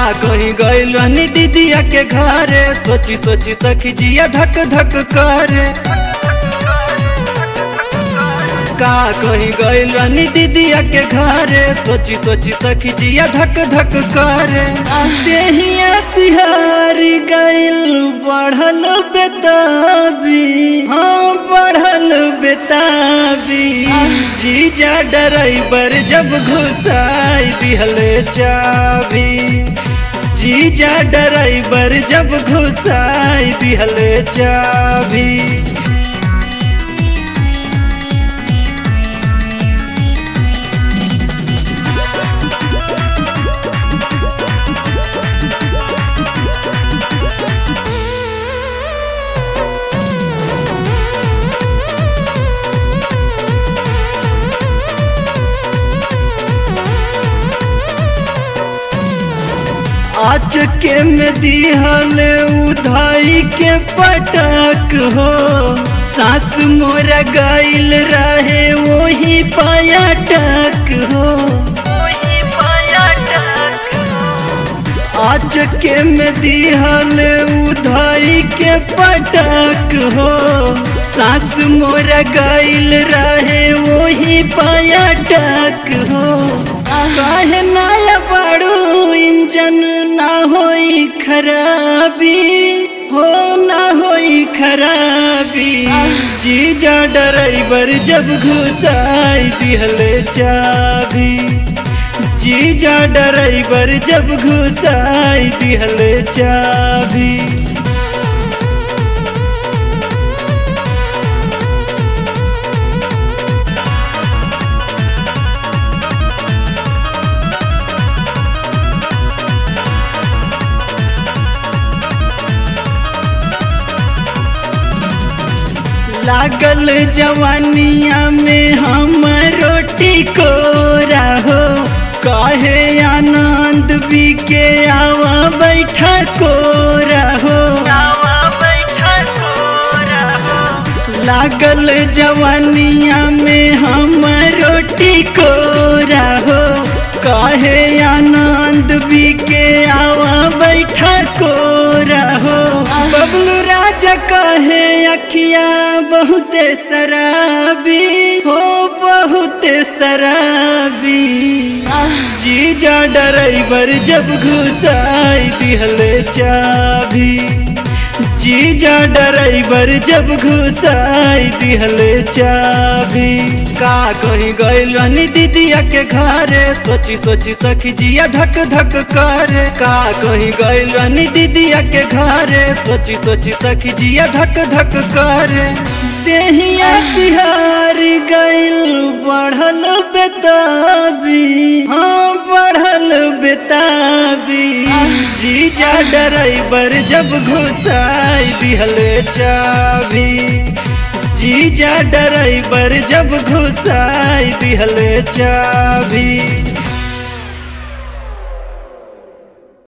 कहीं गइल रहनी दीदिया के घरे सोची सोची सखी जिया धक धक करे का कहीं गइल रहनी दीदिया के घरे सोची सोची सखी जिया धक धक करे देहिया सिहार गइल बढ़ल बेताबी हाँ बढ़ल बेताबी जीजा डराइबर जब घुसाई दिहले चाबी जीजा डराइबर जब घुसाई दिहले चाबी आज के में दिहल उधाई के पटक हो सास मोरा गइल रहे वही पाया टक हो आज के में दिहल उधाई के पटक हो सास मोरा गइल रहे वही पाया टक हो काहे नाया बड़ू इंजन ना होई खराबी हो ना होई खराबी जीजा डराइबर जब घुसाई दिहले चाबी जीजा डराइबर जब घुसाई दिहले चाबी लागल जवानिया में हम रोटी को रहो कहे आनंद भी के आवा बैठा को रहो लागल जवानिया में हम रोटी को रहो कहे आनंद भी के आवा बैठा को रहो बबलू राजा कहे अखिया बहुते शराबी हो बहुते शराबी जीजा डराइबर जब घुसाई दिहले चाबी जीजा डराइबर जब घुसाई दिहले चाबी का कहीं गइल रहनी दीदिया के घरे सोची सोची सखी जिया धक धक करे का कहीं गइल रहनी दीदिया के घरे सोची सोची सखी जिया धक धक करे देहिया सिहार गइल बढ़ल बेताबी हाँ बढ़ल बेताबी जीजा डराइबर जब घुसाई दिहले चाबी जीजा डराइबर जब घुसाई दिहले चाबी